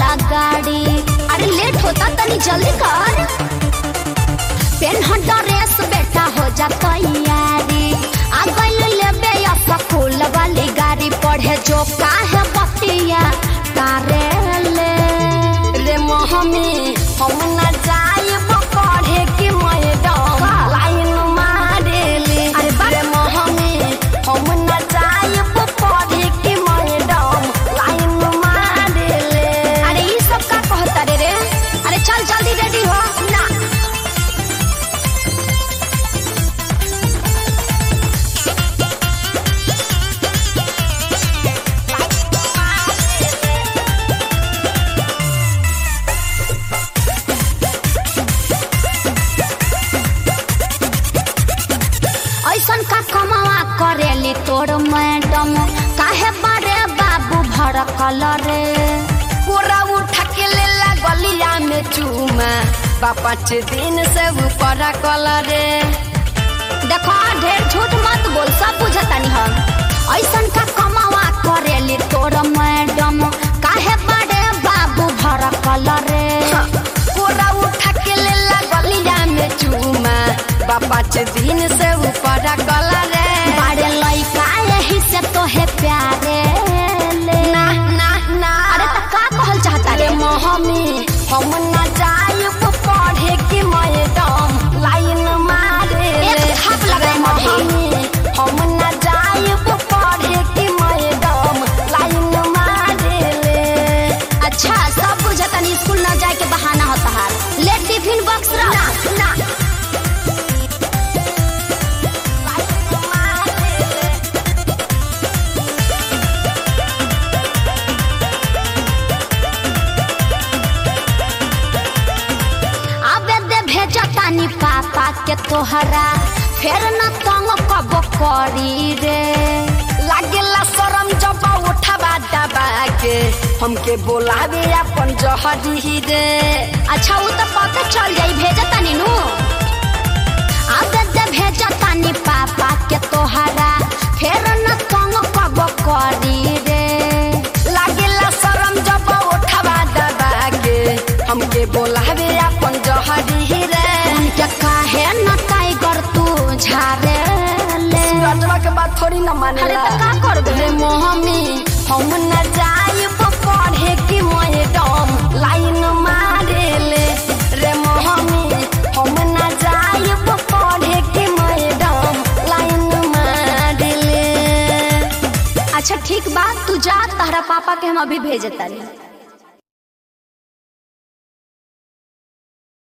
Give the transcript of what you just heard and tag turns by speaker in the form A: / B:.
A: बड़ा गाड़ी अरे लेट होता तनी जल्दी कर पेन ड्रेस बेटा हो जा तैयारी आ गइल लेबे या फूल वाली गाड़ी पढ़े जो काहे बतिया तारे ले
B: रे मोहमी हम न जाइब पढ़े कि मैडम लाइन मारेली
A: अरे बा-
B: रे मोहमी हम न जाइब पढ़े कि मैडम लाइन मारेली
A: अरे ई सब का कहता रे रे अरे चल जल्दी रेडी हो ना ऐसन का कमावा करेली तोर मैडम काहे बारे बाबू भड़कल रे
B: पूरा उठा के ले गलिया में चूमा बा पाँच दिन से ऊपर कलरे
A: देखो ढेर झूठ मत बोल सब बुझतानी हम ऐसन का कमावा करेली तोर मैडम काहे बारे बाबू भड़कल रे
B: पूरा उठा के ले गलिया में चूमा बा पाँच दिन से ऊपर कलरे
A: बारे लइका यही से तोहे प्यारे ले
B: ना ना ना
A: अरे त का कहल चाहता
B: अरे
A: रे
B: मोहमी हम न जाइब पढ़े कि मैडम लाइन मारे
A: एक थाप लगाए मधे।
B: हम न जाइब पढ़े कि मैडम लाइन मारे
A: अच्छा सब बुझतानी स्कूल न जाए के बहाना होता है ले टिफिन बॉक्स रख
B: ना ना
A: आबे दे भेजतानी पापा के तोहरा फेर न तंग कब करी रे
B: लागेला शरम जब उठवा दबा के हमके बोलावे अपन जहरी रे
A: अच्छा वो तो पता चल जाई भेजतानी नु आबे दे भेजतानी पापा के तोहरा फेर न तंग कब करी रे
B: लागेला शरम जब उठवा दबा के हमके बोलावे अपन जहरी रे
A: उनके काहे न टाइगर तू झारे ले
B: रजवा के बात थोड़ी न
A: अरे
B: मानेला
A: त का करबे
B: रे मोहमी हम न जाइब पढ़े कि मैडम लाइन मारे ले रे मोहमी हम न जाइब पढ़े कि मैडम लाइन मारे ले
A: अच्छा ठीक बात तू जा तारा पापा के हम अभी भेजतानी